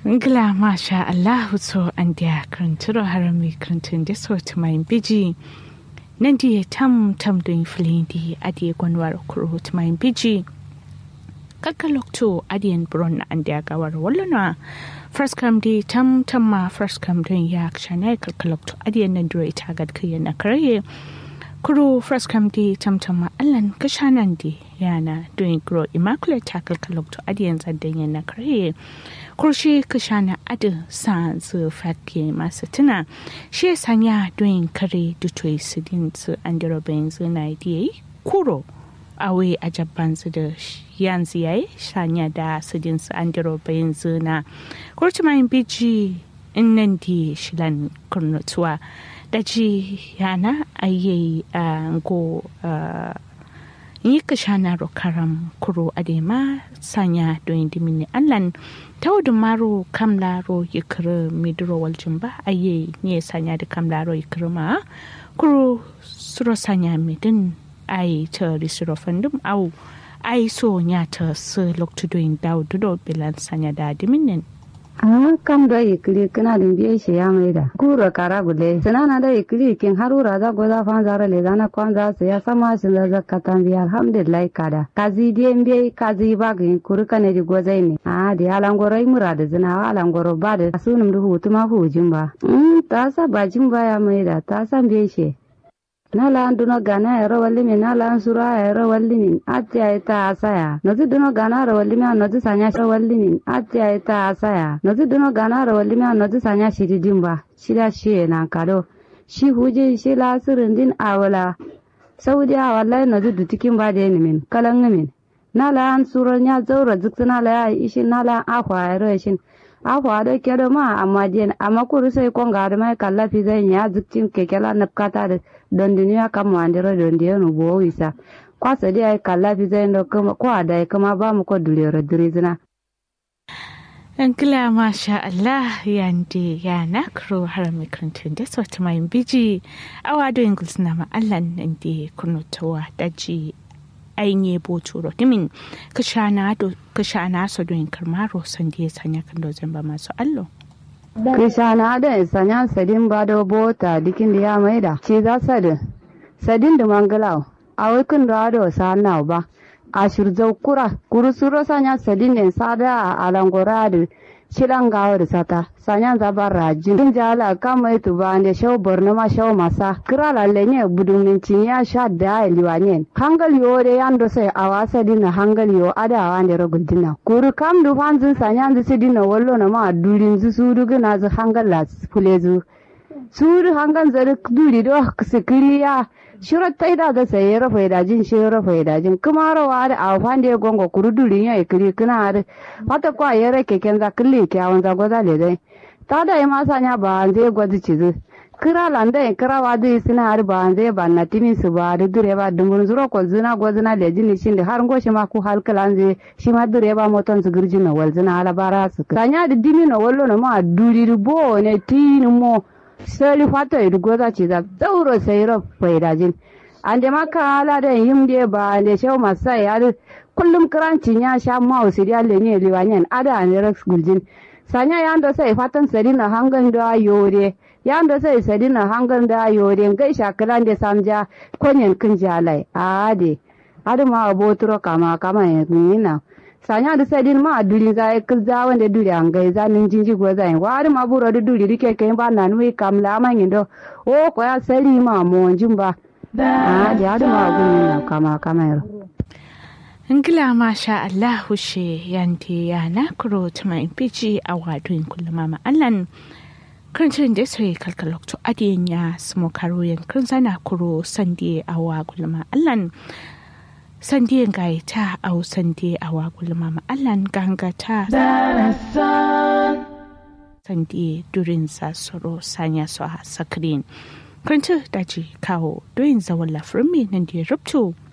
Ngla masha Allahu so an dia kranturo harami krantun da so ta mai biji nan dia tam tam don filin di adiye gwanwar kuro ta mai biji kakalokto adiyan bron an dia gawar wallana first come di tam tam ma first come don ya kshana kakalokto adiyan nan dure ita gad kiyan na kare kuro first come di tam tam ma allan kashanan di yana doing grow immaculate tackle kalokto adiyan zaddan yan na kare kurshi kashana adin sa zu fatke masu tuna shi sanya doing kare dutoyi su din su an dira bayan zu na yi kuro awe a jabban su da yanzu yayi sanya da su din su an dira bayan zu na kurci mayin biji in nan di shilan kurnutuwa da ji yana ayyayi a go yi ka shana karam kuro adema sanya don dimini allan tawdu maro kamlaro yikere midro waljin ba aye ne sanya da kamlaro yikere ma kuro suro sanya midin ai ta risiro fandum au ai so nya ta su loktu doin daw dudo bilan sanya da diminin Ah, kam da ikili kina din biye shi ya mai da. Kura kara gule. Sanana da ikili kin harura za goza fan zara le zana kwan za su ya sama shi da zakatan biya alhamdulillah kada. Kazi diye biye kazi ba ga kuru kane di gozai ne. Ah, di alangoro ai mura da zina alangoro ba da sunum da hutu ma hujin ba. Mm, ta sa bajin ba ya mai da ta san biye shi. nala an duno gana ero walli min nala an sura ero walli min atti ay ta asaya nozi duno gana ero walli min nozi sanya ero walli min atti ay ta asaya nozi duno gana ero walli min nozi sanya shiri dimba shida shi na kado shi huje shi la sirin din awala saudi a wallahi nozi dutikin ba da min kalan min nala an sura nya zaura ziksina la ya ishin nala akwa ero ishin akwa da kedo ma amma diyan amma kuru sai konga da mai kallafi zai ya zikcin kekela napkata da don duniya kan mandira don diya no bo wisa kwasa dai ai kallafi zai ndo kuma kwa da kuma ba mu ko dulero dirizina Ankila masha Allah yande ya nakro har mikrantun da sauti mai biji awa do ingles na ma Allah nan da kunutowa daji ainihin boto rotimin ka shana so don karmaro san da ya sanya kan dozin ba masu allo. Krishana da sanya sadin ba da bota dikin da ya maida ce za sadin sadin da mangalau a wikin da ado sa na ba a shirzau kura kuru suro sanya sadin ne sada a langora da shilan gawa da sata sanya zabar rajin din jala kama itu ba da shau borno ma shau masa kira lalle ne budun ya sha da liwanyen hangal yo de yando sai awasa dina hangal yo ada wande rogul dina kuru kam du fanzin sanya zu sidina wallo na ma durin zu sudu gina zu hangal la fulezu sudu hangal zari duri do sikiriya shiro taida ga sai ra faida jin shiro faida jin kuma rawa da a fande gongo kuru durin ya ikiri kana har fata kwa yare keken za kille kyawun za goza le dai ta da ma sanya ba zai gwazi cizu kira landa in kira wa dai suna har ba zai ba na timin su ba da dure ba dumbun zuro ko zina go zina le jini shin da har goshi ma ku hal kalan zai shi ma dure ba moton su girji na wal zina ala bara su sanya da dimi na wallo na ma duri bo ne tin mo sali fata idu goza ci za zauro sai ro faidajin an da maka ala da yim de ba da shau masai ya kullum kirancin ya sha ma usiriya le ne liwanyen ada ne rex guljin sanya yanda sai fatan sarina hangan da yore yanda sai sadina hangan da yore gai shakalan da samja konyen kin jalai ade ade ma abotro kama kama yina sanya da sadin ma duri za ka za wanda duri an gai za nin jinji go za wa ade ma buro da duri rike kai ba na nui kam la ma ngindo o ko ya sari ma mo jimba ade ade ma gun kama kama yaro Ingila masha Allah hushe yanti ya na kuro tuma impici a wadun kullum ma Allan Kancin da sai kalkalokto adiyan ya samo karo yankin zana kuro sandi a wa kullum Allan Sandiyan gaya ta au sandi a wa kullum Allan ganga ta Sandi durin sa soro sanya su a sakirin. Kancin daji kawo doyin zawon lafirin nan da ya rubto.